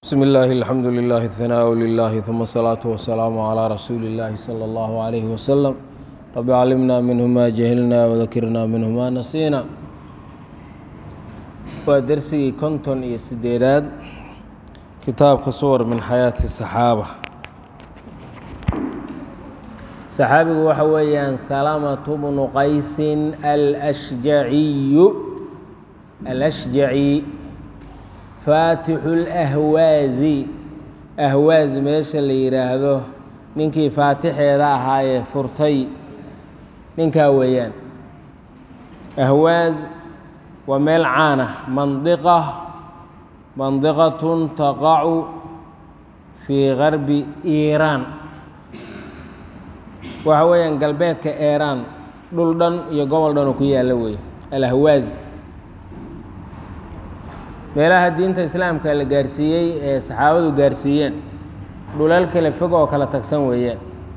بسم الله الحمد لله الثناء لله ثم الصلاة والسلام على رسول الله صلى الله عليه وسلم رب علمنا منه ما جهلنا وذكرنا منه ما نسينا waa dersigii konton iyo sideedaad kitaabka suwar min xayaati saxaaba saxaabigu waxa weeyaan salamatu bnu qaysin alashjaciyu alashjaci faatixu lahwaazi ahwaaz meesha la yidhaahdo ninkii faatixeeda ahaayee furtay ninkaa weeyaan ahwaaz waa meel caan ah mandiqa mandiqatun taqacu fii garbi iiraan waxa weeyaan galbeedka eeraan dhul dhan iyo gobol dhan oo ku yaalla weeye alahwaaz meelaha diinta islaamka la gaarsiiyey ee saxaabadu gaarsiiyeen dhulal kale fog oo kala tagsan weeyaan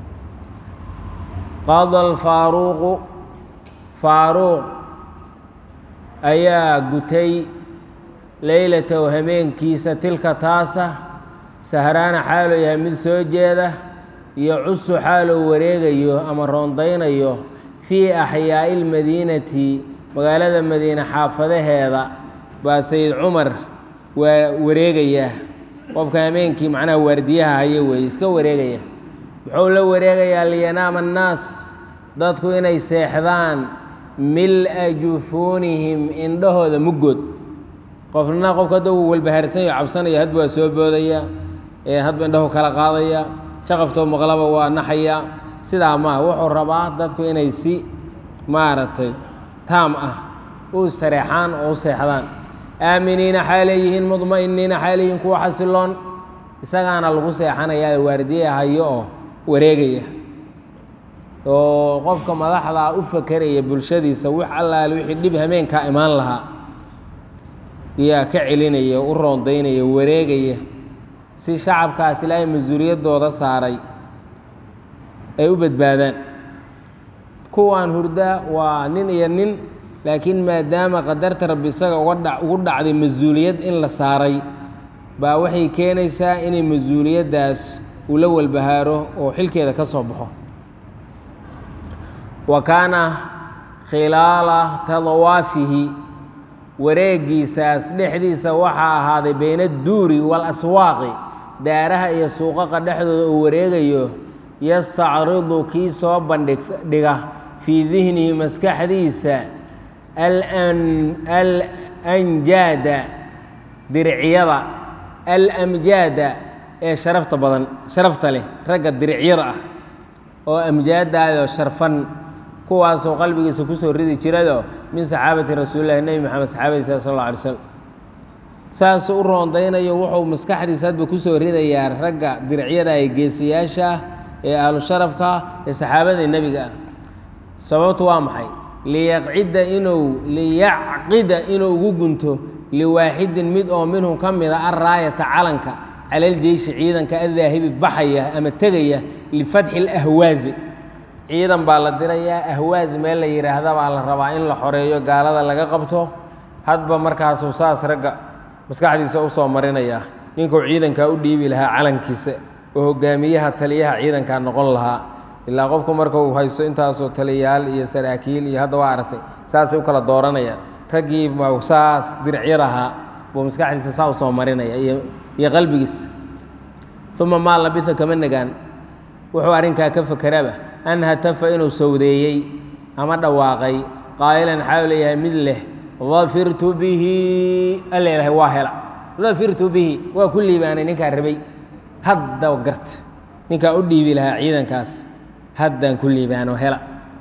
qada alfaaruuqu faaruuq ayaa gutay leylatow habeenkiisa tilka taasa sahraana xaaluu yahay mid soo jeeda iyo cusu xaaluu wareegayo ama roondaynayo fii axyaa'i ilmadiinati magaalada madiine xaafadaheeda baa sayid cumar waa wareegayaa qofka habeenkii macnaha waardiyaha haya weeye iska wareegaya muxuu la wareegayaa liyanaama annaas dadku inay seexdaan mil-a jufuunihim indhahooda muggood qofna qofka hadda uu walbahaarsanyo cabsanaya hadba waa soo boodaya ee hadba indhahu kala qaadaya shaqaftoo maqlaba waa naxaya sidaa maaha wuxuu rabaa dadku inay si maaragtay taam ah u istareexaan oo u seexdaan aaminiina xaaleeyihiin mudma'iniina xaaleeyihiin kuwa xasiloon isagaana lagu seexanayaa waardiye hayo oo wareegaya oo qofka madaxdaa u fakeraya bulshadiisa wax allaale wixii dhib hameenkaa imaan lahaa yaa ka celinaya u roondaynaya wareegaya si shacabkaas ilaahay mas-uuliyaddooda saaray ay u badbaadaan kuwaan hurda waa nin iyo nin laakiin maadaama qadarta rabbi isaga uga ugu dhacday mas-uuliyad in la saaray baa waxay keenaysaa inay mas-uuliyaddaas uu la walbahaaro oo xilkeeda ka soo baxo wa kaana khilaala tadawaafihi wareegiisaas dhexdiisa waxaa ahaaday bayna adduuri waalaswaaqi daaraha iyo suuqaqa dhexdooda uu wareegayo yastacridu kii soo bandhigdhiga fii dihnihi maskaxdiisa alanjaada diricyada alamjaada ee sharafta badan sharafta leh ragga diricyada ah oo amjaadaayoo sharfan kuwaasoo qalbigiisa kusoo ridi jirado min saxaabati rasuulillahi nebi moxamed saxaabadiisa sal alla alay slam saasuu u roondaynayo wuxuu maskaxdiisa hadba kusoo ridayaa ragga diricyada ee geesiyaasha ah ee ahlu sharafka ee saxaabada nebiga ah sababtu waa maxay liyaqcida inuu liyacqida inuu ugu gunto liwaaxidin mid oo minhum ka mida alraayata calanka cala aljeyshi ciidanka adaahibi baxaya ama tegaya lifatxi alahwaazi ciidan baa la dirayaa ahwaaz meel la yidhaahda baa la rabaa in la xoreeyo gaalada laga qabto hadba markaasuu saas ragga maskaxdiisa u soo marinayaa ninkuu ciidankaa u dhiibi lahaa calankiisa oo hogaamiyaha taliyaha ciidankaa noqon lahaa ilaa qofku marka uu haysto intaasoo taliyaal iyo saraakiil iyo hadda waa aragtay saasay u kala dooranayaan raggii saas diricyada ahaa buu maskaxdiisa saa u soo marinaya iyo qalbigiisa uma maa labisa kama nagaan wuxuu arrinkaa ka fakeraba an hatafa inuu sawdeeyey ama dhawaaqay qaa'ilan xaau leeyahay mid leh dafirtu bihi alla ilahay waa hela dafirtu bihi waa ku liibaanay ninkaa rabay hadda garta ninkaa u dhiibi lahaa ciidankaas haddaan ku liibaano hela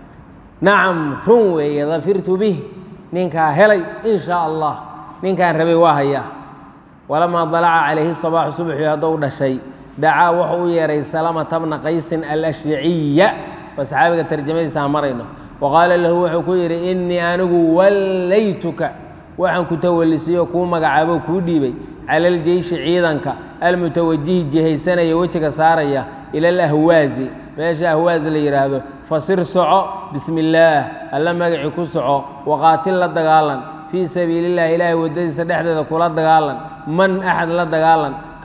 nacam run weeye dafirtu bih ninkaa helay in shaa allah ninkaan rabay waa hayaa walamaa dalaca calayhi sabaaxu subaxii haddou dhashay dacaa wuxuu u yeehay salamata bna qaysin alashjaciya waa saxaabiga tarjamadiisaa marayno wa qaala lahu wuxuu ku yidhi innii anigu wallaytuka waxaan ku tawalisiyo kuu magacaabo kuu dhiibay cala aljeyshi ciidanka almutawajihi jihaysanaya wejiga saaraya ila alahwaazi meesha ahwaaz la yidhaahdo fasir soco bismi illaah alla magacii ku soco waqaatil la dagaalan fii sabiili illahi ilaahay waddadiisa dhexdeeda kula dagaalan man axad la dagaalan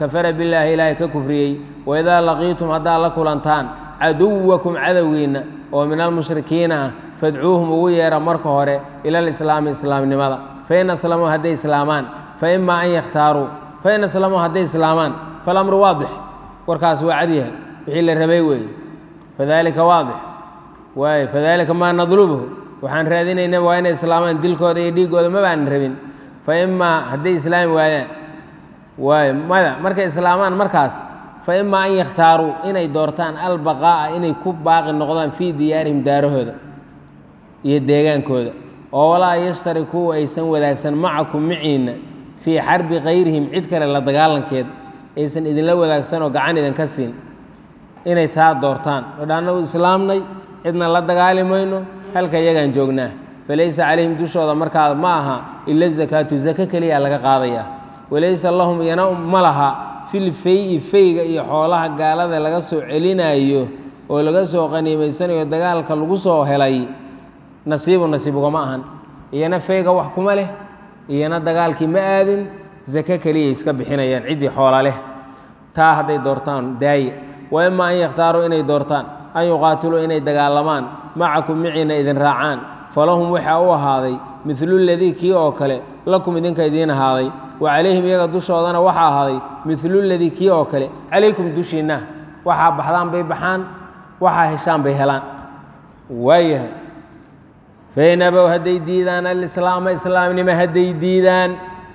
kafara billaahi ilaahay ka kufriyey waidaa laqiitum haddaad la kulantaan caduwakum cadowgiinna oo min almushrikiina ah fadcuuhum ugu yeera marka hore ila alislaami islaamnimada fain aslamuu hadday islaamaan faima an yakhtaaruu fain aslamuu hadday islaamaan falamru waadix warkaas waa cadyahay wixii la rabay weeye fadalika waadix waay fadalika maa nadlubuhu waxaan raadinayna waa inay islaamaan dilkooda iyo dhiiggooda ma baanan rabin fa imaa hadday islaami waayaan waay maya markay islaamaan markaas fa imaa an yakhtaaruu inay doortaan albaqaa'a inay ku baaqi noqdaan fii diyaarihim daarahooda iyo deegaankooda oo walaa yashtarikuu aysan wadaagsan macakum maciinna fii xarbi kayrihim cid kale la dagaalankeed aysan idinla wadaagsan oo gacan idinka siin inay taa doortaan odhaanna u islaamnay cidna la dagaali mayno halka iyagaan joognaa falaysa calayhim dushooda markaa ma aha ila zakaatu zake keliya laga qaadayaa walaysa lahum iyana ma laha fil fey-i feyga iyo xoolaha gaalada laga soo celinayo oo laga soo qaniimaysanayo dagaalka lagu soo helay nasiibu nasiib ugama ahan iyana feyga wax kuma leh iyana dagaalkii ma aadin zake keliyay iska bixinayaan ciddii xoola leh taa hadday doortaan daaye wa ima an yakhtaaruu inay doortaan an yuqaatiluu inay dagaalamaan macakum miciina idin raacaan falahum waxaa u ahaaday midlu ladii kii oo kale lakum idinka idiin ahaaday wa calayhim iyaga dushoodana waxaa ahaaday midlu ladii kii oo kale calaykum dushiinna waxaa baxdaan bay baxaan waxaa heshaan bay helaan waayahay fain abow hadday diidaan alislaama islaamnimo hadday diidaan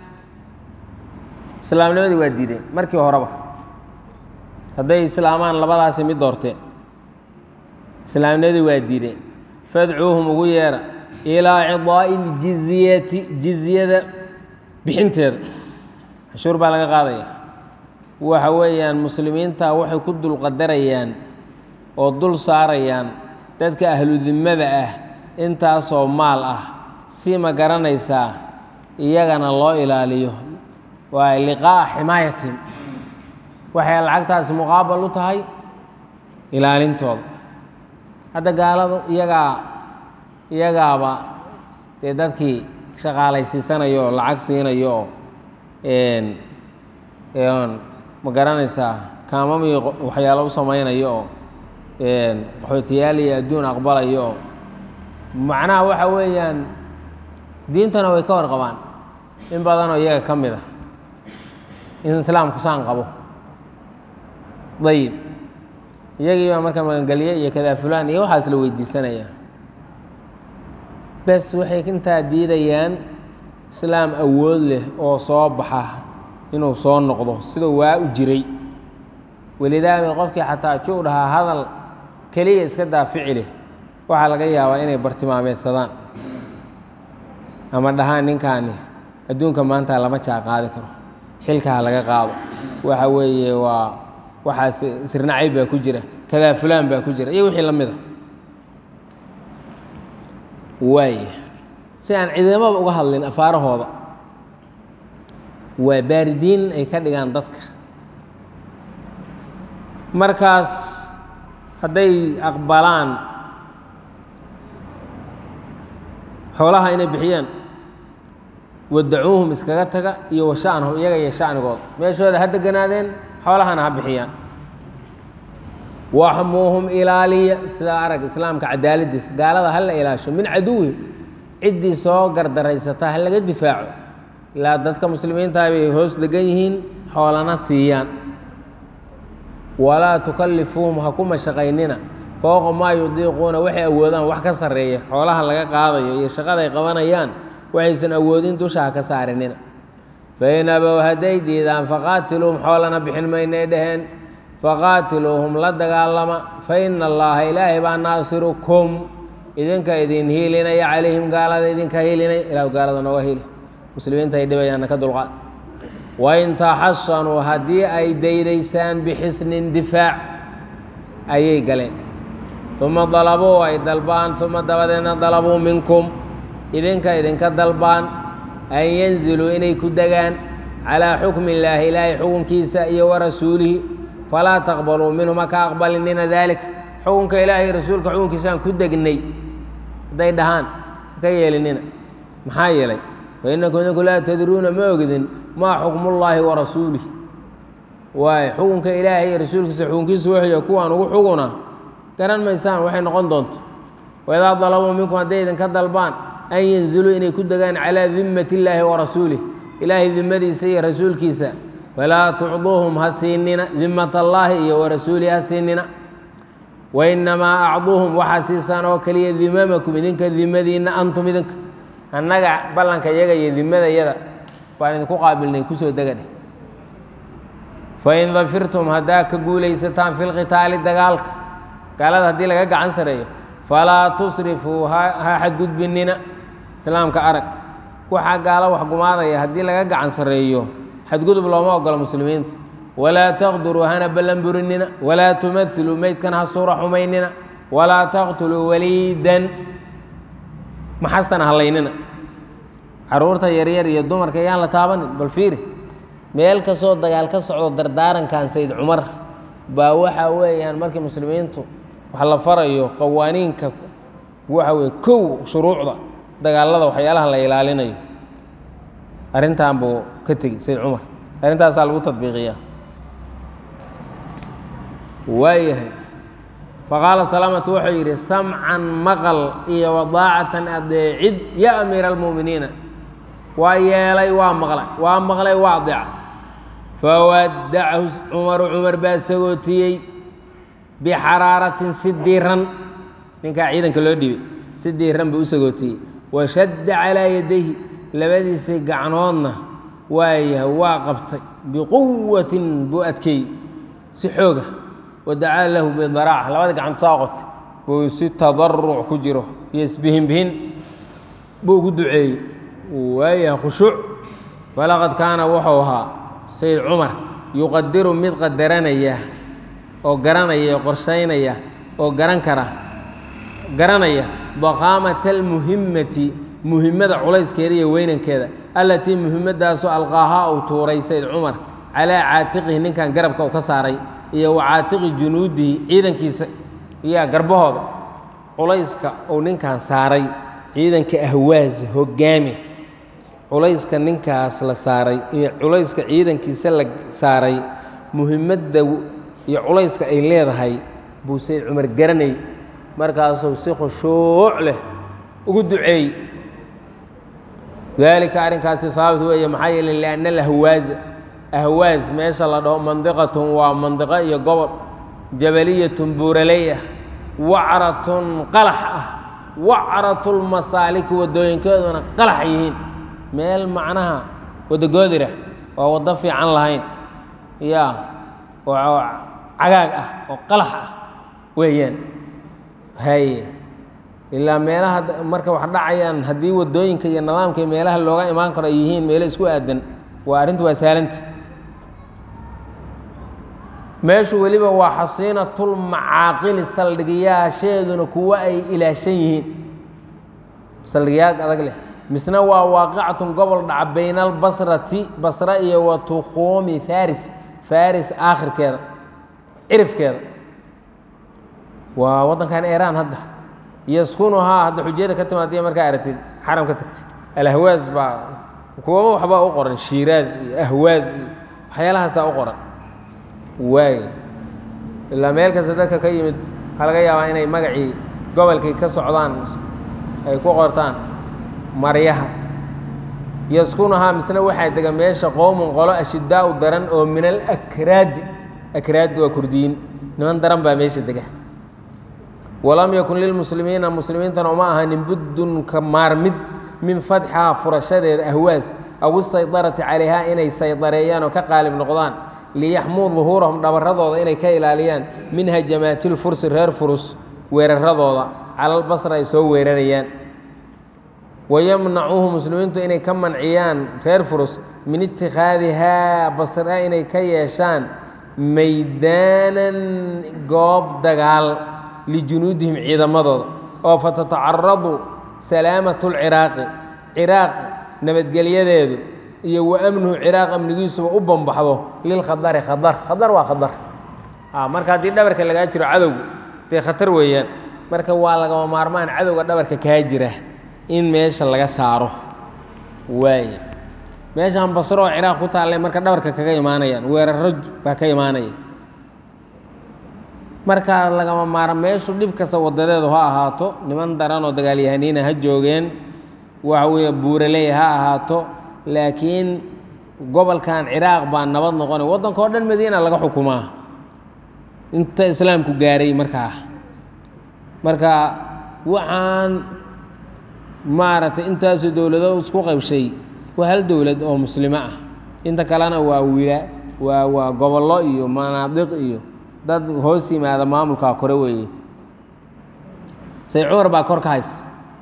islaamnimadii waa diideen markii horeba hadday islaamaan labadaasi mid doorteen islaamnimadii waa diideen fadcuuhum ugu yeera ilaa cidaa'i ljizyati jizyada bixinteeda cashuur baa laga qaadaya waxa weeyaan muslimiinta waxay ku dulqadarayaan oo dul saarayaan dadka ahludimmada ah intaasoo maal ah si ma garanaysaa iyagana loo ilaaliyo waa liqaa'a ximaayatin waxay lacagtaasi muqaabal u tahay ilaalintooda hadda gaaladu iyagaa iyagaaba dee dadkii shaqaalaysiisanayo oo lacag siinayo oo ma garanaysaa kaamamii waxyaalo u samaynayo oo qaxootiyaal iyo adduun aqbalayo oo macnaha waxa weeyaan diintana way ka warqabaan in badanoo iyaga ka mid ah in islaamku saan qabo dayib iyagii baa marka magangelye iyo kadaa fulaan iyo waxaas la weydiisanaya bes waxay intaa diidayaan islaam awood leh oo soo baxa inuu soo noqdo sida waa u jiray welidaaba qofkii xataa juu dhahaa hadal keliya iska daafici leh waxaa laga yaabaa inay bartilmaameedsadaan ama dhahaan ninkaani adduunka maanta lama jaa qaadi karo xilkaha laga qaado waxa weeye waa waxaas sirnacayb baa ku jira kadaa fulaan baa ku jira iyo wixii la mid a waaya si aan ciidamaba uga hadlin afaarahooda waa baaridiin ay ka dhigaan dadka markaas hadday aqbalaan xoolaha inay bixiyaan wadacuuhum iskaga taga iyo washanhum iyaga iyo shacnigooda meeshooda ha deganaadeen xoolahana ha bixiyaan waxmuuhum ilaaliya sidaa arag islaamka cadaaladiis gaalada ha la ilaasho min caduwihim ciddii soo gardaraysataa ha laga difaaco ilaa dadka muslimiintaa bay hoos degan yihiin xoolana siiyaan walaa tukallifuuhum ha ku mashaqaynina fowqa maa yudiiquuna waxay awoodaan wax ka sarreeya xoolaha laga qaadayo iyo shaqaday qabanayaan waxaysan awoodin dusha ha ka saarinina fain abow hadday diidaan faqaatiluuhum xoolana bixin maynay dhaheen faqaatiluuhum la dagaalama fa ina allaha ilaahay baa naasirukum idinka idin hiilinaya calayhim gaalada idinka hiilinaya ilah gaalada nooga hiili muslimiinta ay dhibayaanna ka dulqaad wain taxasanuu haddii ay daydaysaan bixisnin difaac ayay galeen uma dalabuu ay dalbaan uma dabadeedna dalabuu minkum idinka idinka dalbaan an yanziluu inay ku degaan calaa xukmi illaahi ilaahay xukunkiisa iyo wa rasuulihi falaa taqbaluu minhum haka aqbalinina daalik xukunka ilaahay rasuulka xukunkiisaan ku degnay hadday dhahaan haka yeelinina maxaa yeelay fa inakum idinku laa tadruuna ma ogdin maa xukmullaahi wa rasuulih waay xukunka ilaahay iyo rasuulkiisa xukunkiisa wuxuuya kuwaan ugu xuguna garan maysaan waxay noqon doonto waidaa dalabuu minkum hadday idinka dalbaan an yanziluu inay ku degaan calaa dimmati illaahi wa rasuulih ilaahay dimmadiisa iyo rasuulkiisa falaa tucduuhum ha siinina dimmat allaahi iyo wa rasuulihi ha siinina wainamaa acduuhum waxaa siisaan oo keliya dimamakum idinka dimadiinna antum idinka annaga ballanka iyaga iyo dimadayada baan idinku qaabilnay kusoo degadheh fain dafirtum haddaa ka guulaysataan fi lqitaali dagaalka gaalada haddii laga gacan sareeyo falaa tusrifuu ha xadgudbinina islaamka arag waxaa gaalo wax gumaadaya haddii laga gacan sareeyo xadgudub looma ogola muslimiinta walaa taqduruu hana ballan burinina walaa tumailuu meydkana ha suura xumaynina walaa taqtuluu waliidan maxasana hallaynina caruurta yaryar iyo dumarka yaan la taabanin bal fiiri meel kastoo dagaal ka socdo dardaarankan sayd cumar baa waxa weeyaan markii muslimiintu wax la farayo qawaaniinka waxa weye kow shuruucda dagaalada waxyaalaha la ilaalinayo arrintan buu ka tegey sayd cumar arrintaasaa lagu tadbiiqiyaa waayahay faqaala salaamatu wuxuu yidhi samcan maqal iyo wadaacatan adeecid ya amiira almu'miniina waa yeelay waa maqlay waa maqlay waa adeeca fawaddacahu cumaru cumar baa sagootiyey bixaraaratin si diiran ninkaa ciidanka loo dhibay si diiran buu u sagootiyey washadda calaa yadayhi labadiisii gacnoodna waayahay waa qabtay biquwatin buu adkeeyey si xooga wadacaa lahu bidaraaca labada gacant saa qotay buu si tadaruc ku jiro iyo isbihinbihin buu ugu duceeyey waayahay khushuuc falaqad kaana wuxuu ahaa sayid cumar yuqadiru mid qadaranaya oo garanaya qorshaynaya oo garan kara garanaya daqaamata almuhimmati muhimmada culayskeeda iyo weynankeeda allatii muhimmadaasoo alqaahaa uu tuuray sayid cumar calaa caatiqihi ninkan garabka uu ka saaray iyo wa caatiqi junuudihi ciidankiisa iyaa garbahooda culayska uu ninkan saaray ciidanka ahwaas hogaami culayska ninkaas la saaray iyo culayska ciidankiisa la saaray muhimadda iyo culayska ay leedahay buu sayd cumar garanay markaasuu si khushuuc leh ugu duceeyey daalika arrinkaasi haabit weeye maxaa yeeley lianna alahwaaza ahwaas meesha la dhaho mandiqatun waa mandiqo iyo gobol jabaliyatun buuraley ah wacratun qalax ah wacratulmasaaliki waddooyinkeeduna qalax yihiin meel macnaha waddo goodirah oo waddo fiican lahayn yaa oo cagaag ah oo qalax ah weeyaan haye ilaa meelaha marka wax dhacayaan haddii waddooyinka iyo nidaamka iyo meelaha looga imaan karo ay yihiin meelo isku aadan waa arrintu waa saalanta meeshu weliba waa xasiinatulmacaaqili saldhigiyaasheeduna kuwo ay ilaashan yihiin saldhigiyaal adag leh misna waa waaqicatun gobol dhaca bayna albasrati basra iyo wa tukhuumi faris faris aakhirkeeda cirifkeeda waa waddankan iiraan hadda yaskunuhaa hadda xujiyada ka timaadiya markaa aragtid xaram ka tagtay alahwaas baa kuwaba waxbaa u qoran shiiraaz iyo ahwaas iyo waxyaalahaasaa u qoran waay ilaa meel kasta dadka ka yimid waxaa laga yaabaa inay magacii gobolkay ka socdaan ay ku qortaan maryaha yaskunuhaa misna waxaa dega meesha qowmun qolo ashidaau daran oo min alakraadi akraadi waa kurdiyiin niman daran baa meesha dega walam yakun lilmuslimiina muslimiintana uma ahanin buddun ka maarmid min fatxihaa furashadeeda ahwaas aw isaydarati calayhaa inay saydareeyaan oo ka qaalib noqdaan liyaxmuu duhuurahum dhabaradooda inay ka ilaaliyaan min hajamaatilfursi reer furus weeraradooda calalbasra ay soo weerarayaan wayamnacuuhu muslimiintu inay ka manciyaan reer furus min itikhaadihaa basra inay ka yeeshaan maydaanan goob dagaal lijunuudihim ciidamadooda oo fatatacaradu salaamatu lciraaqi ciraaq nabadgelyadeedu iyo wa amnuhu ciraaq amnigiisuba u bambaxdo lilkhadari khadar khadar waa khadar marka haddii dhabarka lagaa jiro cadowga dee khatar weeyaan marka waa lagama maarmaan cadowga dhabarka kaa jira in meesha laga saaro waay meeshaan basro oo ciraaq ku taallay marka dhabarka kaga imaanayaan weeraro baa ka imaanaya markaa lagama maara meeshu dhib kasta wadadeedu ha ahaato niman daran oo dagaalyahaniina ha joogeen waxa weeye buuraley ha ahaato laakiin gobolkan ciraaq baa nabad noqonay waddanka oo dhan madiina laga xukumaa inta islaamku gaaray markaa marka waxaan maaragtay intaasoo dowlado isku qaybshay waa hal dowlad oo muslimo ah inta kalena waa wila waa waa gobollo iyo manaadiq iyo dad hoos yimaada maamulkaa kore weeye say cumar baa kor ka haysta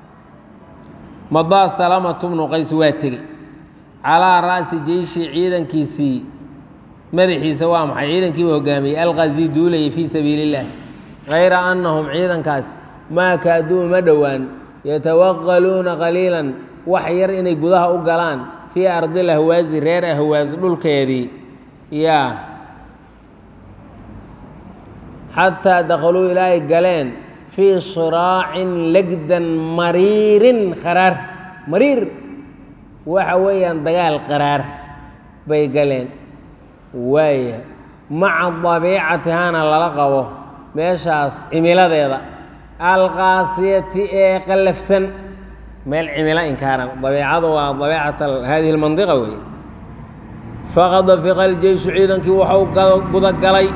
madaa salamatu bnu qays waa tegey calaa ra'si jeyshi ciidankiisii madaxiisa waa maxay ciidankiiba hogaamiyey alqazi duulayay fii sabiili illaah hayra annahum ciidankaasi maa kaaduu uma dhowaan yatawaqaluuna qaliilan wax yar inay gudaha u galaan fii ardil ahwaasi reer ahwaas dhulkeedii yaa xataa dakhaluu ilaa ay galeen fii shiraacin legdan mariirin kharaar mariir waxa weeyaan dagaal qaraar bay galeen waaya maca dabiicatihaana lala qabo meeshaas cimiladeeda alqaasiyati ee qallafsan meel cimilo inkaaran dabiicadu waa dabiicat hadihi lmandiqa weeye faqad dafiqa aljeyshu ciidankii waxau gudagalay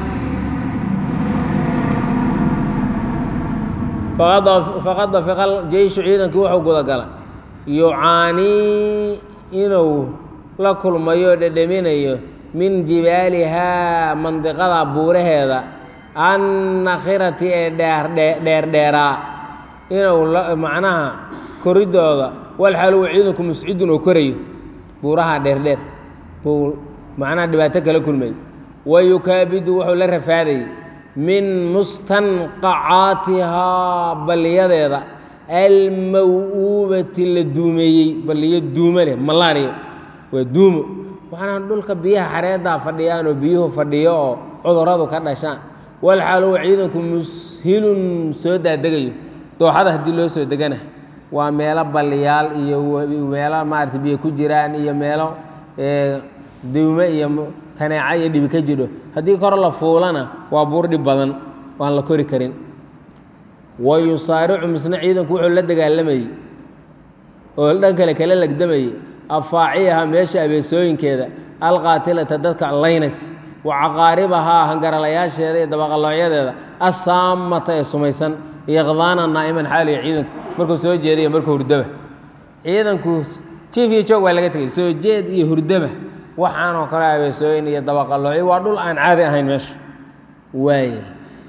faqad dafiqa aljeyshu ciidankii wuxuu gudagalay yucaanii inuu la kulmayo dhedheminayo min jibaalihaa mandiqada buuraheeda annakhirati ee dheerdheeraa inuu macnaha koridooda walxaluwa ciidanku muscidun oo korayo buuraha dheerdheer buu macnaha dhibaato kala kulmay wa yukaabidu wuxuu la rafaadayay min mustanqacaatihaa balliyadeeda almaw-uubati la duumeeyey balliyo duumo leh malaariyo waa duumo waxaana dhulka biyaha xareedaa fadhiyaan oo biyuhu fadhiyo oo cuduradu ka dhashaan walxaaluwa ciidanku mushilun soo daadegayo dooxada haddii loo soo degana waa meelo balliyaal iyo meelo maarata biyo ku jiraan iyo meelo duume iyo kaneeca iyo dhibi ka jidho haddii kor la fuulana waa buur dhib badan waan la kori karin wa yusaaricu misna ciidanku wuxuu la dagaalamayey oo dhan kale kala legdamayey afaaciyaha meesha abeesooyinkeeda alqaatilata dadka laynays wa caqaaribahaa hangaralayaasheeda iyo dabaqaloocyadeeda assaamata ee sumaysan yaqdaana naa'iman xaaliya ciidanku markuu soo jeedaiyo markuu hurdaba ciidanku jiif iyo joog waa laga tegay soo jeed iyo hurdaba waxaanoo kale abeesooyin iyo dabaqaloocyo waa dhul aan caadi ahayn meesha waaya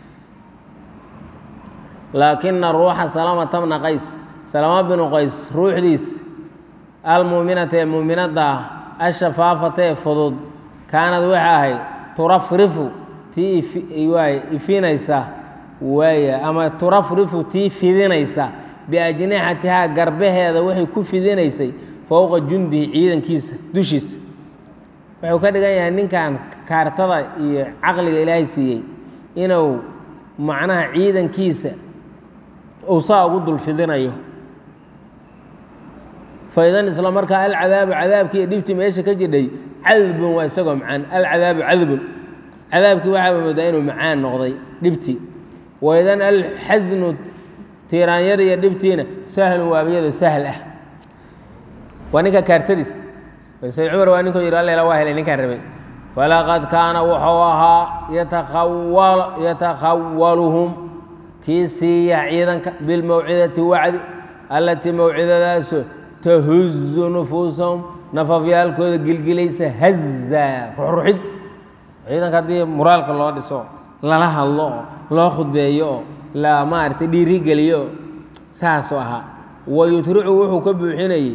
laakina ruuxa salamata bna qays salama binu qays ruuxdiis almuuminata ee muuminadda ah ashafaafata ee fudud kaanad waxa ahayd turafrifu tii waay ifinaysa waaya ama turafrifu tii fidinaysa biajnixatihaa garbaheeda waxay ku fidinaysay fowqa jundihi ciidankiisa dushiisa wuxuu ka dhigan yahay ninkan kaartada iyo caqliga ilaahay siiyey inuu macnaha ciidankiisa uu saa ugu dulfidinayo faidan isla markaa alcadaabu cadaabkii iyo dhibtii meesha ka jidhay cadbun waa isagoo macaan alcadaabu cadbun cadaabkii waxaaba moodaa inuu macaan noqday dhibtii waidan alxasnu tiiraanyada iyo dhibtiina sahlun waabiyado sahl ah waa ninka kaartadiis sayd cumar waa ninkuu yidhi allela waa helay ninkaan rabay falaqad kaana wuxuu ahaa yatakhawaluhum kii siiya ciidanka bilmawcidati wacdi allatii mawcidadaasoo tahuzu nufuusahum nafafyaalkooda gilgilaysa haza ruxruxid ciidanka haddii muraalka loo dhiso lala hadlo oo loo khudbeeyo oo la maaragtay dhiirigeliyo oo saasuu ahaa wa yutricu wuxuu ka buuxinayey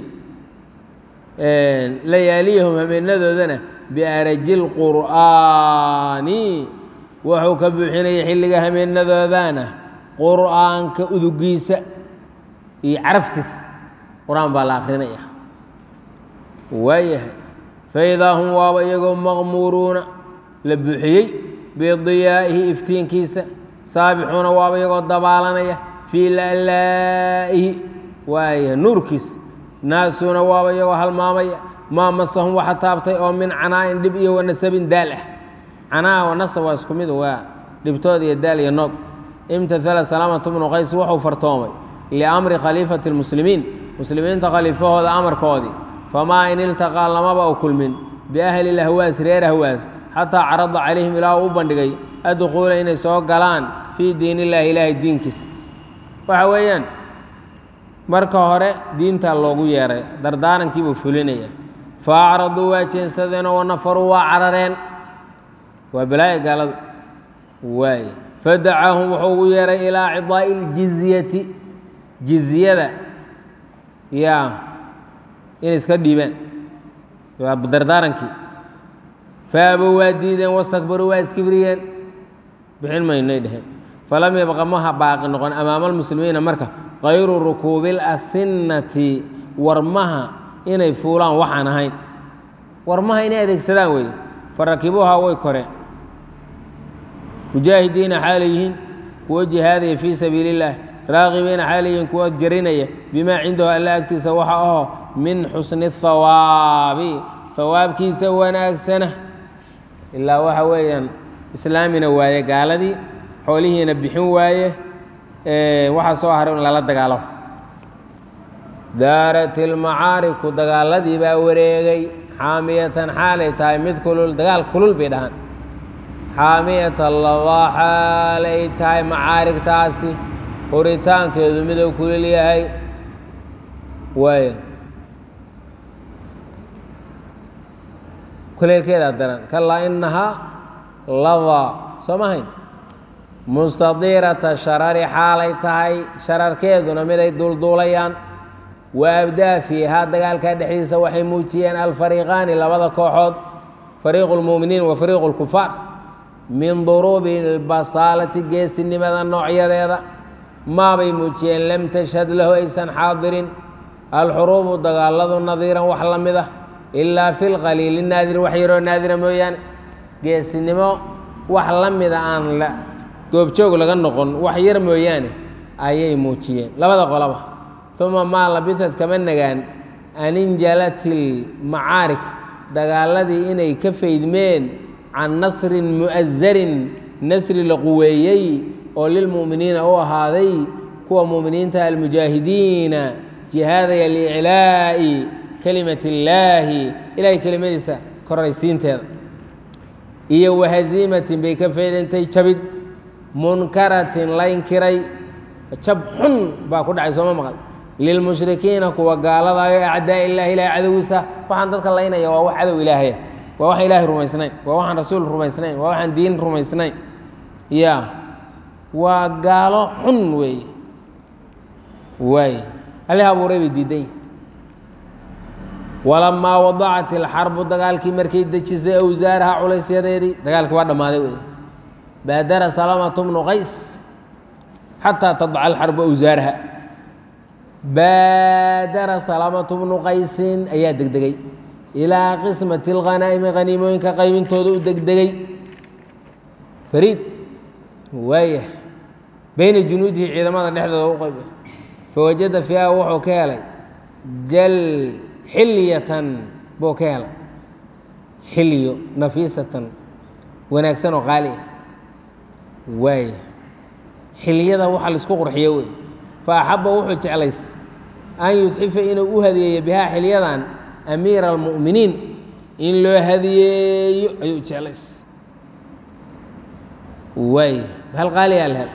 layaaliyahum habeenadoodana biaraji lqur'aani wuxuu ka buuxinayay xilliga habeenadoodana qur'aanka udugiisa iyo caraftiis qur-aan baa la akrinaya waayahay faidaa hum waaba iyagoo maqmuuruuna la buuxiyey bidiyaa'ihi iftiinkiisa saabixuuna waaba iyagoo dabaalanaya fii la'laa'ihi waayahay nuurkiisa naasuuna waaba iyagoo halmaamaya maa masahum waxa taabtay oo min canaa'in dhib iyo wanasabin daal ah canaa wanasab waa isku mid waa dhibtood iyo daal iyo noog imtathala salaamatu bnu qays wuxuu fartoomay liamri khaliifati lmuslimiin muslimiinta khaliifahooda amarkoodii famaa in iltaqaa lamaba u kulmin biahli lahwaas reer ahwaas xataa carada calayhim ilaa uu u bandhigay adduquula inay soo galaan fii diin illaahi ilaahay diinkiisa waxa weeyaan marka hore diintaa loogu yeeray dardaarankiibuu fulinaya fa acraduu waa jeensadeenoo wanafaruu waa carareen waa balaaya gaalada waay fadacaahum wuxuu ugu yeeray ilaa cidaa'i iljizyati jizyada yaa inay iska dhiibaan waa dardaarankii faabo waa diideen wastakbaruu waa iskibriyeen bixin maynay dheheen falam yabqa maha baaqi noqon amaama almuslimiina marka kayru rukuubil asinnati warmaha inay fuulaan waxaan ahayn warmaha inay adeegsadaan weeye fa rakibuuhaa way koreen mujaahidiina xaalay yihiin kuwo jihaadaya fii sabiili illaah raaqibiina xaalay yihiin kuwo jarinaya bimaa cindahu alla agtiisa waxa aho min xusni hawaabi hawaabkiisa wanaagsana ilaa waxa weeyaan islaamina waaye gaaladii xoolihiina bixin waaye waxaa soo haray in lala dagaalo daarat ilmacaariku dagaaladii baa wareegay xaamiyatan xaalay tahay mid kulul dagaal kulul bay dhahaan xaamiyatan ladaa xaalay tahay macaarigtaasi horitaankeedu miduu kulul yahay waay kuleelkeedaa daran kalaa inahaa ladaa soo ma hayn mustadiirata sharari xaalay tahay shararkeeduna miday duulduulayaan wa abdaa fiihaa dagaalkaa dhexdiisa waxay muujiyeen alfariiqaani labada kooxood fariiqu lmu'miniin wa fariiqu lkufaar min duruubi lbasaalati geesinimada noocyadeeda maabay muujiyeen lam tashhad lahu aysan xaadirin alxuruubu dagaaladu nadiiran wax la mid ah ilaa fi lqaliili naadir wax yaroo naadira mooyaane geesinimo wax la mida aan la goobjoog laga noqon wax yar mooyaane ayay muujiyeen labada qolaba uma maa labitad kama nagaan aninjalat ilmacaarik dagaaladii inay ka faydmeen can nasrin mu'azarin nasri la quweeyey oo lilmu'miniina u ahaaday kuwa mu'miniinta almujaahidiina jihaadaya liiclaa'i kelimat illaahi ilaahay kelimadiisa koraysiinteeda iyo wahaziimatin bay ka faydantay jabid munkaratin la inkiray jab xun baa ku dhacay sooma maqal lilmushrikiina kuwa gaaladayo acdaa illahi ilahay cadowgiisa waxaan dadka laynaya waa wax cadow ilaahaya waa waxaan ilaahay rumaysnayn waa waxaan rasuul rumaysnayn waa waxaan diin rumaysnayn ya waa gaalo xun weeye waay allih abuuray bay diidan yihin walamaa wadacat ilxarbu dagaalkii markay dejisay awsaaraha culaysyadeedii dagaalkii waa dhammaaday wey baadara salamatu bnu qays xataa tadca alxarbu awsaaraha baadara salamatu bnu qaysin ayaa degdegay ilaa qismati اlghanaa'imi haniimooyinka qaybintooda u degdegay fariid waaya beyna junuudihi ciidamada dhexdooda u qayb fawajada fiiha wuxuu ka helay jal xilyatan buu ka helay xilyo nafiisatan wanaagsan oo qaali ah waaya xilyada waxa laisku qurxiyo wey fa axaba wuxuu jeclays an yudxifa inuu u hadiyeeyo bihaa xilyadan amiira almu'miniin in loo hadiyeeyo ayuu jeclays waay hal qaaliyaa lahel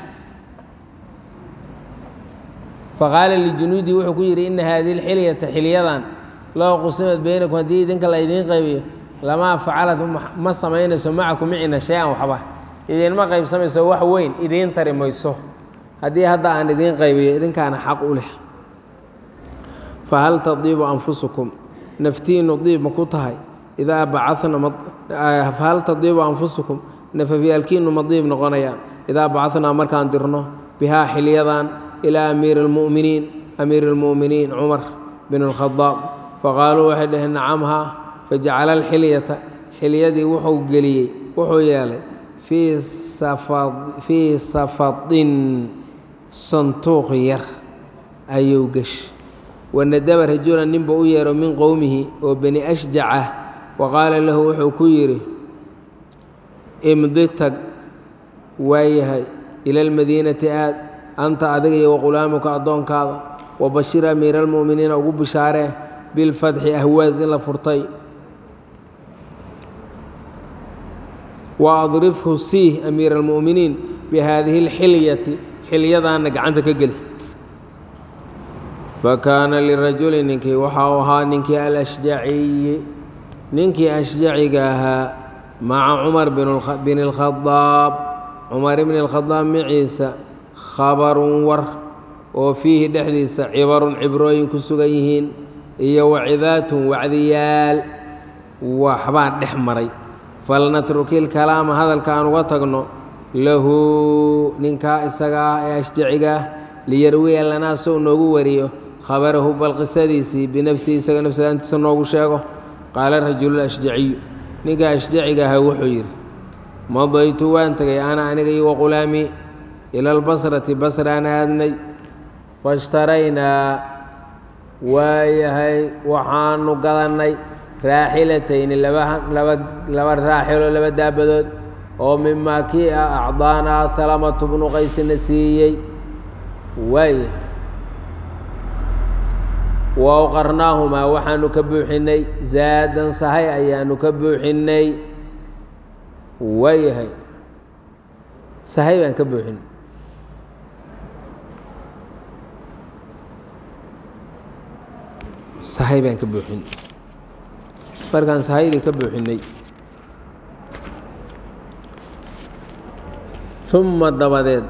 faqaala lijunuudi wuxuu ku yidhi ina haadihi lxilyata xilyadan loo qusimad beynakum haddii idinka la idiin qaybiyo lamaa facalat ma samaynayso macakum micina shay-an waxba idinma qaybsamayso wax weyn idiin tari mayso haddii hadda aan idiin qaybiyo idinkaana xaq u leh fahal tadiibu anfusukum naftiinu diib ma ku tahay idaa bacana fahal tadiibu anfusukum nafafyaalkiinu ma diib noqonayaan idaa bacadnaa markaan dirno bihaa xilyadan ilaa amiiri اlmu'miniin amiiri اlmu'miniin cumar bin اlkhadaab faqaaluu waxay dhaheen nacamhaa fajacala alxilyata xilyadii wuxuu geliyey wuxuu yeelay fii safadin santuuq yar ayuu gesh wanadaba rajula ninba u yeero min qowmihi oo bani ashjacah wa qaala lahu wuxuu ku yidhi imdi tag waayahay ila almadiinati aad anta adiga iyo waqulaamuka addoonkaada wa bashir amiira almu'miniina ugu bishaaree bilfatxi ahwaas in la furtay wa adrifhu siih amiira almu'miniin bihaadihi alxilyati xilyadaana gacanta ka geli fakaana lirajuli ninkii waxa uu ahaa ninkii alashjaciyi ninkii ashjaciga ahaa maca cumar bin اlkhadaab cumar bn اlkhadaab maciisa khabarun war oo fiihi dhexdiisa cibarun cibrooyin ku sugan yihiin iyo wacidaatun wacdiyaal waxbaa dhex maray falnatruki lkalaama hadalka aan uga tagno lahu ninkaa isaga ah ee ashjaciga ah liyarwiya lanaa sou noogu wariyo khabarahu bal qisadiisii binafsihi isaga nafsadaantiisa noogu sheego qaala rajulu ashjaciyu ninka ashjaciga aha wuxuu yidhi madaytu waan tegay ana aniga iyo waqulaamii ila albasrati basraan aadnay fashtaraynaa waayahay waxaanu gadannay raaxilatayni laba raaxilo laba daabadood oo mimaa kii ah acdaanaa salamatu bnu qaysina siiyey waaya wa awqarnaahumaa waxaanu ka buuxinnay zaadan sahay ayaanu ka buuxinnay waayahay sahay baan ka buuxinay sahay baan ka buuxinay markaan sahaydii ka buuxinnay uma dabadeed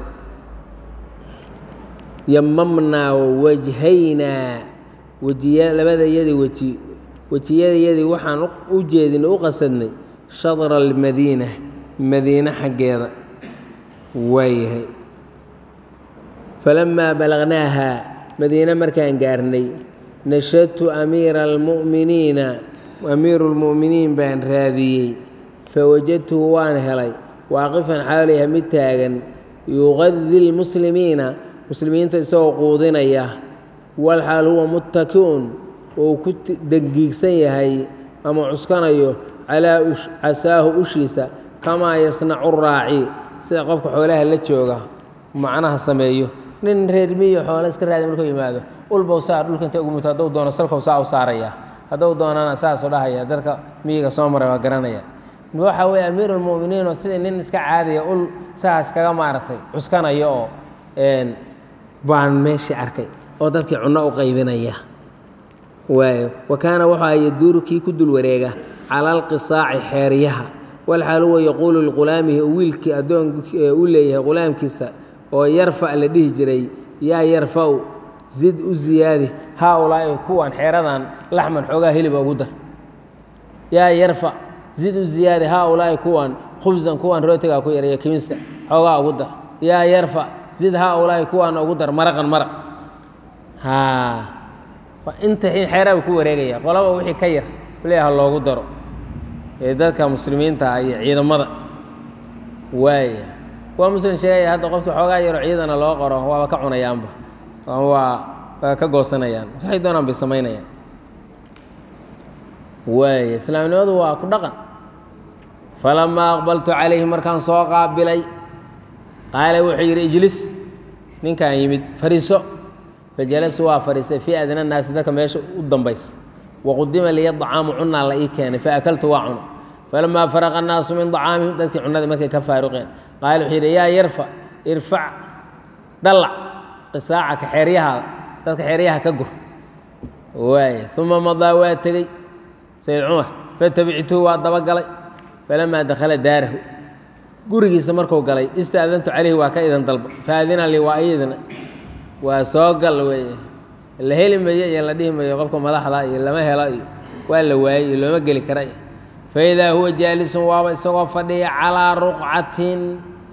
yamamnaa wajhaynaa wejiya labadayadii weji wejiyadayadii waxaan u jeedin u qasadnay shadra almadiina madiine xaggeeda waayahay falamaa balagnaaha madiine markaan gaarnay nashadtu amiira almu'miniina amiiru lmu'miniin baan raadiyey fawajadtuhu waan helay waaqifan xaalayha mid taagan yuqadi lmuslimiina muslimiinta isagoo quudinaya walxaal huwa muttakiun uu ku dangiigsan yahay ama cuskanayo calaa casaahu ushiisa kamaa yasnacu raaci sida qofka xoolaha la jooga macnaha sameeyo nin reer miyo xoole iska raadi markuu yimaado ulbow saar dhulka inta ugu muto hadduu doono salkow saa u saaraya hadduu doonana saasuu dhahaya dadka miyiga soo maray waa garanaya waxa weeye amiirulmu'miniin oo sidii nin iska caadaya ul saas kaga maaragtay cuskanayo oo baan meeshii arkay oo dadkii cunno u qaybinaya waayo wa kaana waxaa yaduuru kii ku dul wareega cala alqisaaci xeeryaha walxaal huwa yaquulu liqulaamihi wiilkii addoon u leeyahay qulaamkiisa oo yarfa la dhihi jiray yaa yarfa'u zid u ziyaadi haa ulaa'i kuwan xeeradan laxman xoogaa hiliba ugu dar yaa yarfa zid u ziyaadi haa ulaa'i kuwan khubsan kuwan rootigaa ku yaraya kimista xoogaa ugu dar yaa yarfa zid haa ulaa'i kuwaana ugu dar maraqan maraq inta xeeraaba ku wareegaya qolaba wixii ka yar leeyaha loogu daro ee dadka muslimiinta ah iyo ciidamada waaya waa muslim sheegaya hadda qofkii xoogaa yaro ciidana loo qoro waaba ka cunayaanba waa waa ka goosanayaan waxay doonaan bay samaynayaan waaya islaamnimadu waa ku dhaqan falamaa aqbaltu calayhi markaan soo qaabilay qaala wuxuu yidhi ijlis ninkaan yimid fariiso fajalasu waa fadhiistay fii adna naasi dadka meesha u dambaysa waqudima liya dacaamu cunaa la ii keenay faakaltu waa cuno falamaa faraqa annaasu min dacaamihim dadkii cunadii markay ka faaruqeen qaala wuxuu yidhi yaa yarfa irfac dallac qisaacaka xeeryahaada dadka xeeryaha ka gur waaya uma madaa waa tegey sayid cumar fatabictuhu waa dabagalay falamaa dakhala daarahu gurigiisa marku galay istaadantu calayhi waa ka idan dalba faadina lii waa iyadina waa soo gal weeye la heli mayo iyo la dhihi mayo qofka madaxda iyo lama helo iyo waa la waayey iyo looma geli kara iyo faidaa huwa jaalisun waaba isagoo fadhiya calaa ruqcatin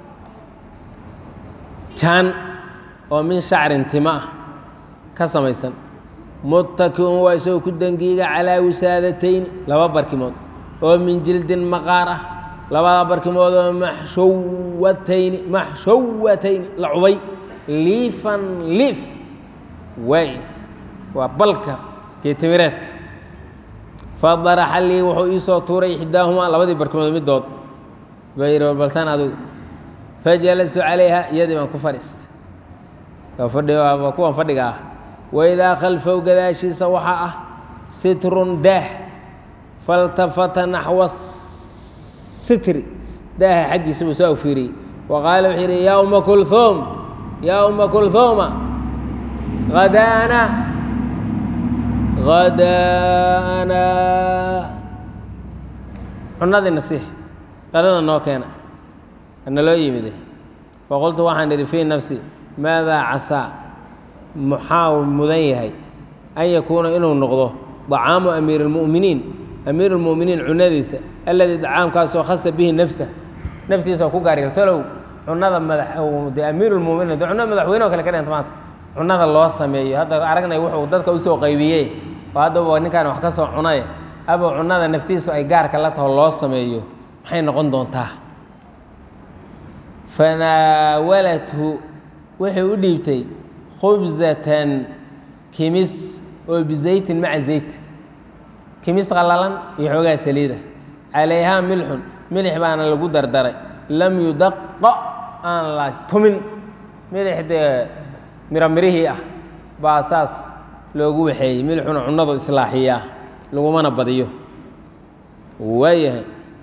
jaan oo min shacrin tima ah ka samaysan muttakiun waa isagoo ku dangiiga calaa wisaadatayn laba barkimood oo min jildin maqaar ah labada barkimood oo maxshawatayni maxshawatayni la cubay liifan liif waay waa balka geetimireedka fadaraxa lii wuxuu ii soo tuuray ixdaahumaa labadii barkimood middood baa yidhi baltan adigu fajalastu calayha iyadii baan ku fadhiistay waa fadhi waa kuwan fadhiga ah waidaa khalfow gadaashiisa waxaa ah sitrun daah faltafata naxwa sitri daaha xaggiisa buu soo fiiriyey wa qaala wuxuu yidhi yaa uma kulhuum yaa uma kulhuuma hadaana hadaana cunadii nasiix qadada noo keena ana loo yimide faqultu waxaan idhi fii nafsi maadaa casaa muxaa mudan yahay an yakuuna inuu noqdo dacaamu amiiri اlmu'miniin amiir اlmu'miniin cunadiisa alladii dacaamkaasoo khasa bihi nafsa naftiisa ku gaar talow cunada madax de amiir اlmuminiin de cunada madaxweyne o kale ka dhenta maanta cunada loo sameeyo hadda aragnay wuxuu dadka usoo qaybiye oo haddaba ninkaan wax ka soo cunaye aba cunada naftiisu ay gaarka la taho loo sameeyo maxay noqon doontaa fanaawalathu waxay u dhiibtay khubsatan kimis oo bizaytin maca zayt kimis qallalan iyo xoogaa saliida calayhaa milxun milix baana lagu dardaray lam yudaqa aan la tumin milix dee miro mirihii ah baa saas loogu waxeeyey milixuna cunadu islaaxiyaa lagumana badiyo waayahay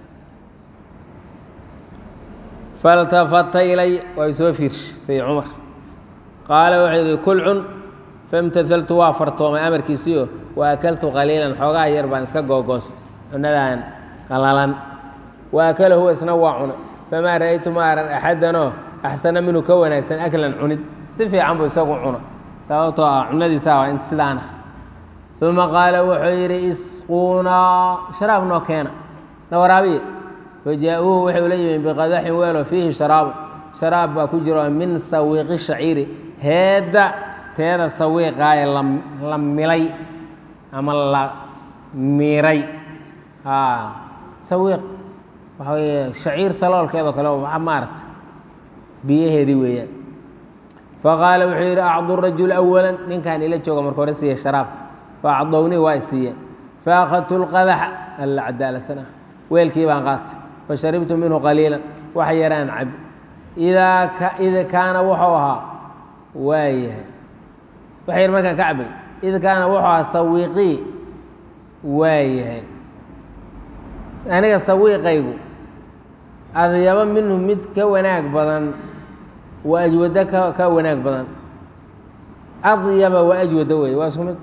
faltafata ilay waa soo fiirshay sayid cumar qaala wuxuu yidhi kul cun famtahaltu waa fartoomay amarkiisiio wa akaltu qaliilan xoogaa yar baan iska googoostay cunadan qalalan wa akala huwa isna waa cunay famaa ra'aytu ma aran axadanoo axsana minhu ka wanaagsan aklan cunid si fiican buu isagu cuna sababtoo ah cunadiisa waa int sidaan ah uma qaala wuxuu yidhi isquunaa sharaab noo keena na waraabiye fajaa-uuhu waxay ula yimid biqadaxin weelo fiihi sharaabu sharaab baa ku jiro min sawiiqi shaciiri heedda teeda sawiiqaaye la milay ama la miray sawiiq waxa weye shaciir saloolkeedoo kale maarata biyaheedii weeyaan faqaala wuxuu yidhi acdu rajul awalan ninkaan ila jooga marka hore siiya sharaabka faacdownii waa isiiyeen faakhadtu lqadaxa alla cadaalasana weelkii baan qaatay fasharibtu minhu qaliilan wax yaraan cabi idaa id kaana wuxuu ahaa waayahay wax yar markaan ka cabay id kaana wuxuu ahaa sawiiqii waayahay aniga sawiiqaygu adyaba minhu mid ka wanaag badan wa ajwado ka ka wanaag badan adyaba wa ajwado wey waa isku mid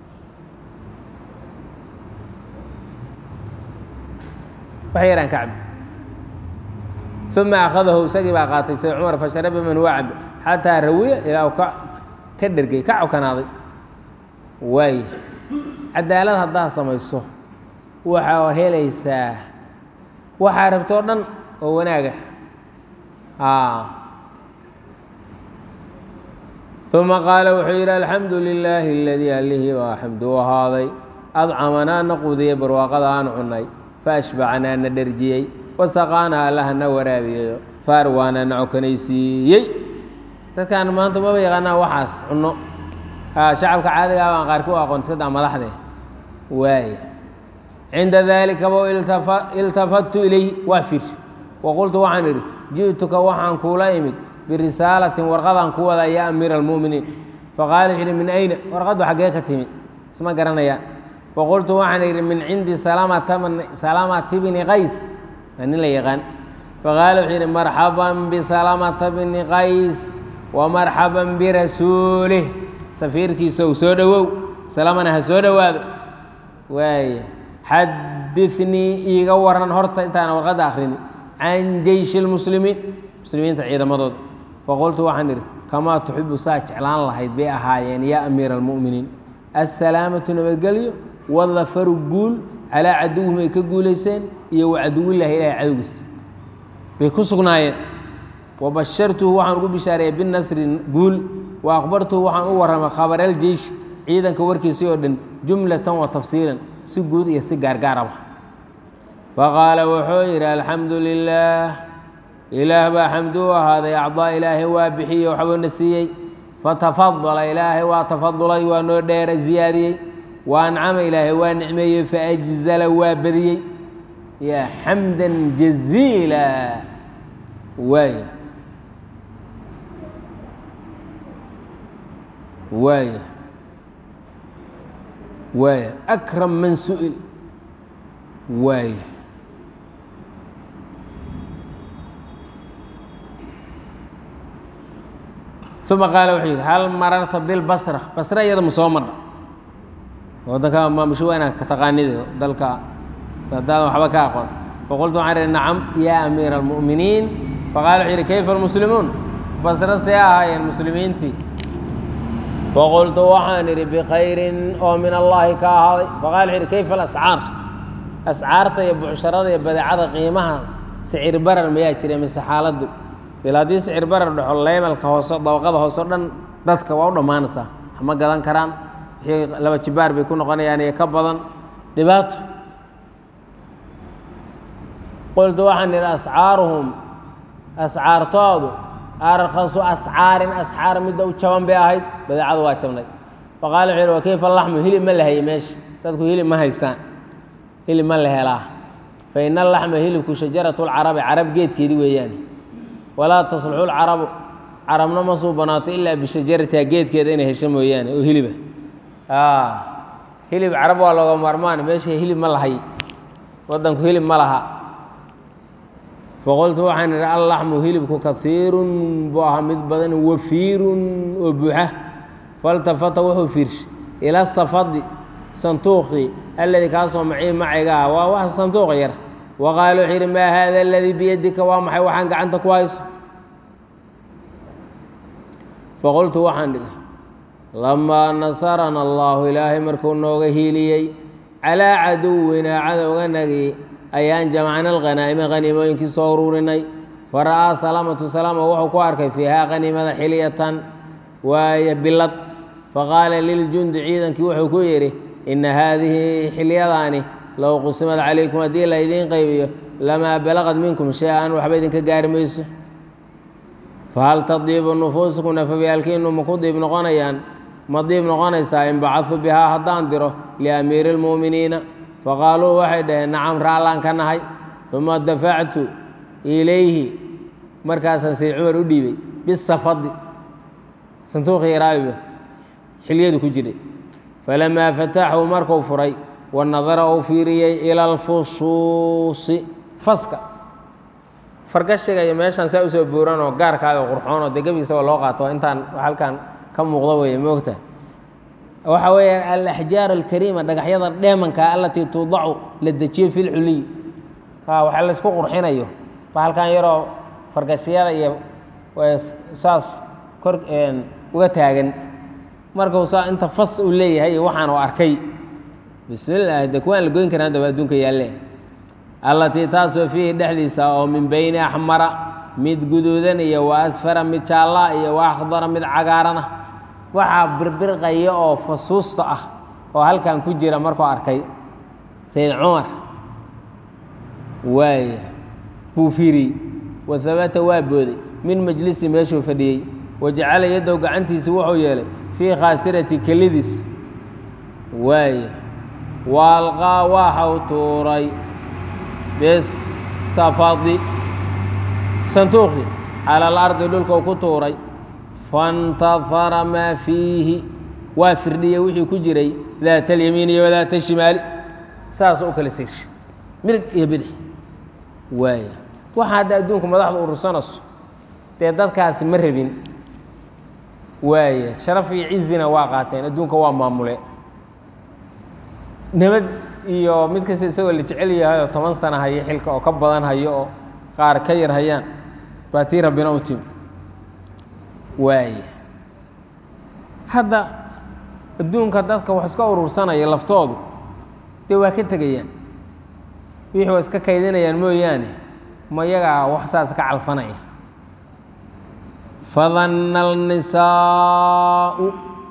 wax yaraan ka cabi uma akhadahu isagii baa qaatay sayd cumar fasharaba man waa cabi xataa rawiya ilaa ka ka dhergey ka cokanaaday waay cadaalad haddaad samayso waxaa helaysaa waxaa rabtoo dhan oo wanaaga uma qaala wuxuu yidhi alxamdu lilaahi aladii allihii baa xamdu u ahaaday adcamanaa na quudiyey barwaaqada aan cunnay faashbacanaa na dherjiyey wasaqaana allaha na waraabiyeyo faarwaana na cokanaysiiyey dadkaan maanta maba yaqaanaa waxaas cunno shacabka caadigaa baan qaar ku aqoon iska daa madaxde waay cinda daalikaba iltafattu ilayhi waa fiirsha waqultu waxaan idhi ji'tuka waxaan kuula imid birisaalatin warqadaan ku wadaa yaa amiira almu'miniin faqaala wuxuu yidhi min ayna warqaddu xaggee ka timid isma garanayaan faqultu waxaan idhi min cindi salamata bni qays waa nin la yaqaan faqaala wuxuu yidhi marxaban bisalamata bni qays wa marxaban birasuulih safiirkiisa u soo dhowow salamana ha soo dhowaado waaya xadinii iiga waran horta intaana warqadda akrini can jeyshi lmuslimiin muslimiinta ciidamadooda faqultu waxaan idhi kamaa tuxibu saa jeclaan lahayd bay ahaayeen yaa amiira almu'miniin assalaamatu nabadgelyo wadafaru guul calaa caduwihim ay ka guulayseen iyo wa caduwillaahi ilahay cadowgiisa bay ku sugnaayeen wabashartuhu waxaan ugu bishaareeyey binasri guul wa akhbartuhu waxaan u warramay khabareeljeyshi ciidanka warkiisii oo dhan jumlatan wa tafsiilan si guud iyo si gaargaaraba faqaala wuxuu yidhi alxamdu lilaah ilaah baa xamdu u ahaaday acdaa ilaahay waa bixiye waxbuuna siiyey fatafadala ilaahay waa tafadulay waa noo dheera ziyaadiyey wa ancama ilaahay waa nicmeeyey faajzala waa badiyey ya xamda jaziila waay waay waay akram man su'il waay uma qaala wuxuu yidhi hal mararta bilbasra basra iyada ma soo madha wadanka maamusho waa inaad ka taqaanid dalka hadaadan waxba ka aqoon faqultu waxaan ihi nacam yaa amiira almu'miniin faqala wuxuu yidhi kayfa almuslimuun basra see ahaayeen muslimiintii faqultu waxaan idhi bikhayrin oo min allaahi ka ahaaday faqala wuxuu yidhi kayfa alascaar ascaarta iyo bucsharada iyo badeecada qiimahaas sicir barar mayaa jira mise xaaladdu ila haddii sicir barar dhexo leymalka hoose dabaqada hoose o dhan dadka waa u dhammaanaysaa ma gadan karaan wixii laba jibaar bay ku noqonayaan iyo ka badan dhibaato qultu waxaan idhi ascaaruhum ascaartoodu arkhasu ascaarin ascaar midda u jaban bay ahayd badeecadu waa jabnayd faqala wuxuu yidhi wa kayfa laxmu hilib ma la hayay meesha dadku hilib ma haystaan hilib ma la helaa fa ina alaxma hilibku shajaratu lcarabi carab geedkeedii weeyaane walaa tasluxu lcarabu carabna ma suu banaato ilaa bishajaratiha geedkeeda inay hesho mooyaane oo hiliba hilib carab waa looga maarmaan meesha hilib ma lahay wadanku hilib ma laha faqultu waxaan idhi allaxmu hilibku kaiirun buu ahaa mid badan wafiirun oo buuxa faltafata wuxuu fiirshay ila safadi santuuqii alladii kaasoo macii macayga ah waa wax santuuq yar waqaala wuxuu yidhi maa haada aladii biyadika waa maxay waxaan gacanta ku hayso faqultu waxaan idhi lamaa nasarana allaahu ilaahay markuu nooga hiiliyey calaa caduwinaa cadowganagii ayaan jamacna alkhanaa'ima khaniimooyinkii soo ururinay fara'aa salaamatu salaama wuxuu ku arkay fiihaa khaniimada xiliyatan waaya bilad faqaala liljundi ciidankii wuxuu ku yidhi ina haadihi xilyadaani low qusimad calaykum haddii la idiin qaybiyo lamaa balaqad minkum shay-an waxba idinka gaari mayso fahal tadiibu nufuusukum nafafyaalkiinu maku diib noqonayaan ma diib noqonaysaa in bacadu bihaa haddaan diro liamiiri اlmu'miniina faqaaluu waxay dhaheen nacam raallaan ka nahay uma dafactu ilayhi markaasaan sayd cumar u dhiibay bisafadi santuuqii iraabiba xilyadu ku jiray falamaa fataxuu markuu furay wanadara uu fiiriyey ila alfusuusi faska fargashiga iyo meeshaan saa usoo buuran oo gaarkaada qurxoonoo dee gebigiisaba loo qaato intaan halkan ka muuqda weeye moogta waxa weeyaan alaxjaar alkariima dhagaxyada dheemanka alatii tuudacu la dejiyo fi lxuliy waxa laysku qurxinayo ba halkan yaroo fargashiyada iyo saas kor uga taagan markuu saa inta fas uu leeyahay iyo waxaan u arkay bismillaah de kuwaan la goyn karin haddaba adduunka yaalle allatii taasoo fiihi dhexdiisa oo min beyni axmara mid guduudan iyo wa asfara mid jaallaa iyo wa akhdara mid cagaarana waxaa birbirqaya oo fasuusta ah oo halkan ku jira markuu arkay sayid cumar waaya buu fiiriyey wa habata waa booday min majlisi meeshuu fadhiyey wa jacala yaddow gacantiisi wuxuu yeelay fii khaasirati kelidiis waaya waalqaa waxau tuuray bisafadi santuuqi cala alardi dhulkuu ku tuuray faاntahara maa fiihi waa firdhiyey wixii ku jiray daata alyamiin iyo wadaata shimaali saas u kala seershay midig iyo bidix waaya waxa hadda adduunku madaxda urursanayso dee dadkaasi ma rabin waaya sharaf iyo cizina waa qaateen adduunka waa maamule nabad iyo mid kasta isagoo la jecel yahay oo toban sana hayo xilka oo ka badan hayo oo qaar ka yar hayaan baa tii rabbina u timi waaya hadda adduunka dadka wax iska urursanaya laftoodu dee waa ka tegayaan wixii waa iska kaydinayaan mooyaane ma yagaa wax saas ka calfanaya fadanna alnisaau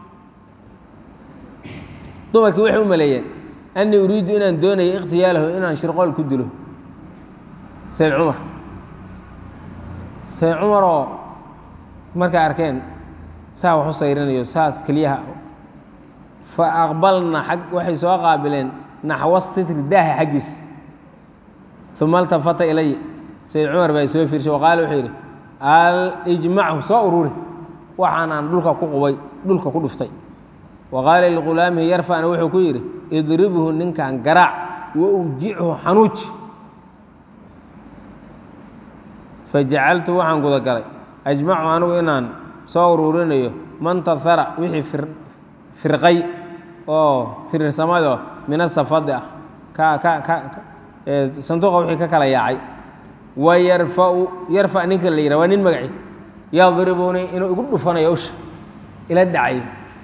dumarkii waxay u maleeyeen annii uriiddu inaan doonayo ikhtiyaalahu inaan shirqool ku dilo sayd cumar sayd cumaroo markay arkeen saa wax u sayrinayo saas keliyaha fa aqbalna ag waxay soo qaabileen naxwa sitri daaha xaggiis uma altafata ilay sayid cumar baa soo fiirshay waqaala wuxuu yidhi alijmachu soo ururi waxaan aan dhulka ku qubay dhulka ku dhuftay wa qaala liqulaamihi yarfacna wuxuu ku yidhi idribhu ninkan garaac wa ujichu xanuuji fajacaltu waxaan gudagalay ajmacu anigu inaan soo ururinayo man tahara wixii firqay oo firirsamadoo min asafadi ah ka ka ka sanduuqa wixii ka kala yaacay wa yarfau yarfac ninka la yidhah waa nin magaci yadribuni inuu igu dhufanayo usha ila dhacayo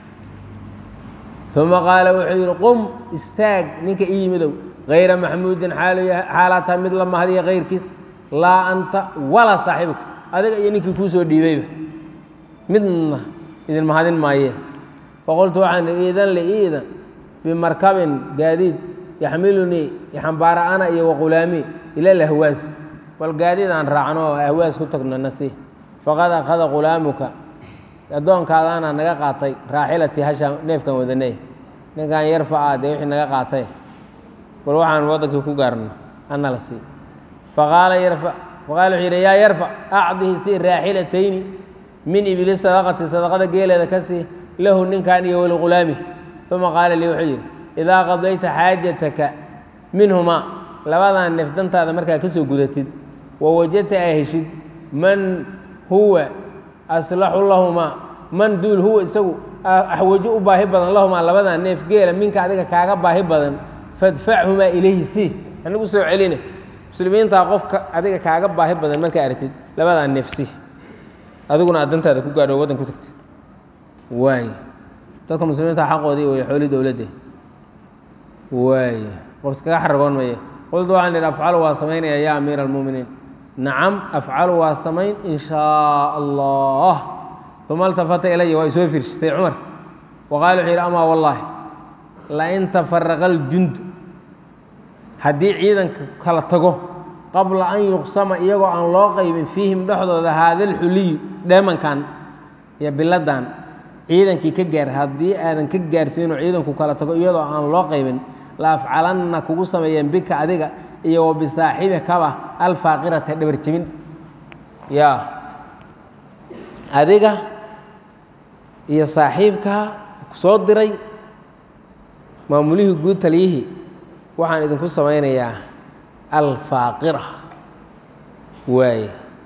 uma qaala wuxuu yidhi qum istaag ninka ii yimidow hayra maxmuudin xaalaa tahay mid la mahadiya kayrkiis laa anta walaa saaxiibka adiga iyo ninkii kuu soo dhiibayba midna idin mahadin maayee faqultu waxaan ihi iidan li iidan bimarkabin gaadiid yaxmilunii xambaara ana iyo waqulaamii ila lahwaas bal gaadiid aan raacno oo ahwaas ku tagno nasi faqad akhada qulaamuka addoonkaadaana naga qaatay raaxilatii hashaan neefkan wadanay ninkan yarfaca dee wixii naga qaatay bal waxaan waddankii ku gaarno ana la sii faqaala yarfa faqaala wuxuu yidhi yaa yarfac acdihi sii raaxilatayni min ibili sadaqati sadaqada geeleeda ka sii lahu ninkan iyo waliqulaamih uma qaala lii wuxuu yidhi idaa qadayta xaajataka minhumaa labadan neef dantaada markaa ka soo gudatid wa wajadta aa heshid man huwa aslaxu lahumaa man duul huwa isagu axwajo u baahi badan lahumaa labadan neef geela minka adiga kaaga baahi badan fadfachumaa ilayhi sii anigu soo celine muslimiintaa qofka adiga kaaga baahi badan markaa aragtid labadaa neef sii adiguna aad dantaada ku gaadho waddan ku tagtid waay dadka muslimiinta xaqoodii way xooli dowladde waay qof iskaga xaragoon maya qultu waxaan idhi afcalu waa samaynaya yaa amiira almuuminiin nacam afcalu waa samayn in shaa allah uma altafata ilaya waa isoo fiirshay say cumar wa qaala wuxuu yidhi amaa wallaahi lain tafaraqa aljundu haddii ciidanka kala tago qabla an yuqsama iyagoo aan loo qaybin fiihim dhexdooda haada alxuliyu dheemankan iyo biladan ciidankii ka gaar haddii aadan ka gaarsiinoo ciidanku kala tago iyadoo aan loo qaybin la afcalanna kugu sameeyeen bika adiga iyo wa bisaaxibikaba alfaaqirata dhabar jebin yaa adiga iyo saaxiibkaa soo diray maamulihii guud taliyihii waxaan idinku samaynayaa alfaaqira waaye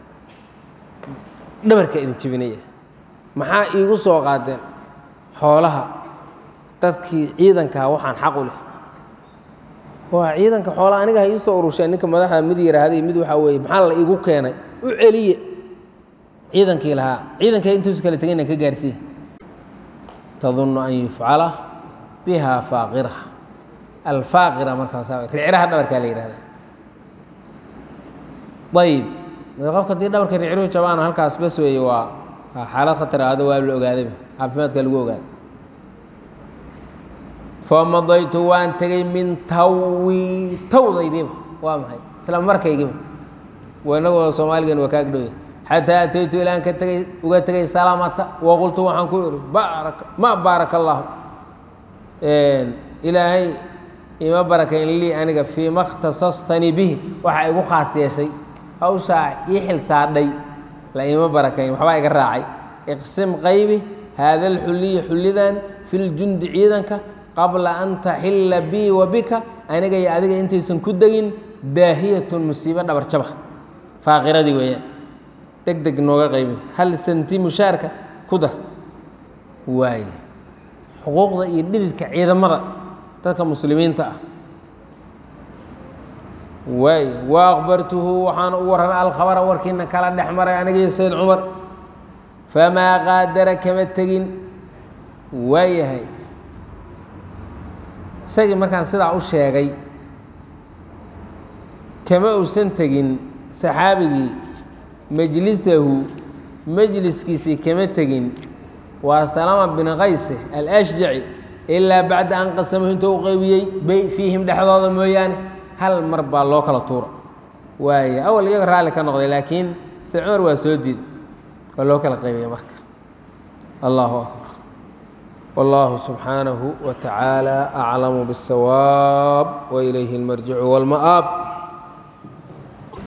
dhabarka idin jebinaya maxaa iigu soo qaadeen xoolaha dadkii ciidankaa waxaan xaq u leh waa ciidanka xoolaha aniga ha ii soo urusheen ninka madaxda mid yaraahday mid waxaa weeye maxaa la iigu keenay u celiye ciidankii lahaa ciidanka intuusu kala tegayna ka gaarsiiye tadunnu an yufcala biha faaqira alfaaqira markaas riciraha dhabarkaa la yihahda ayib qofka haddii dhabarka riciruhu jabaano halkaas bas weeye waa xaalad khatar ahdo waa la ogaadayba caafimaadka lagu ogaada famadaytu waan tegey min tawi tawdaydiiba waa maxay isla markaygiiba inagoo soomaaligan waa kaag dhowya xataa ataytu ilaan ka tegey uga tegey salaamata waqultu waxaan ku ihi baaraka ma baaraka allahu ilaahay ima barakayn lii aniga fii ma khtasastanii bihi waxaa igu khaas yeeshay hawshaa ii xil saadhay la ima barakayn waxbaa iga raacay iqsim qaybi haada alxuliya xullidan fi ljundi ciidanka qabla an taxilla bii wa bika aniga iyo adiga intaysan ku degin daahiyatun musiibo dhabarjaba faaqiradii weeyaan deg deg nooga qaybi hal santi mushaarka ku dar waaye xuquuqda iyo dhididka ciidamada dadka muslimiinta ah waay wa akbartuhu waxaana u warramay alkhabara warkiina kala dhex maray anigiyo sayd cumar famaa qaadara kama tegin waayahay isagii markaan sidaa u sheegay kama uusan tegin saxaabigii majlisahu majliskiisii kama tegin waa salama bin qayse alashjaci ilaa bacda an qasamahu intuu u qaybiyey bay fiihim dhexdooda mooyaane hal mar baa loo kala tuura waaya awal iyaga raalli ka noqday laakiin sayd cumar waa soo diiday waa loo kala qaybiyey marka allahu akbar wallahu subxaanahu wa tacaala aclamu bاsawaab wa ilayhi اlmarjicu wاlma'aab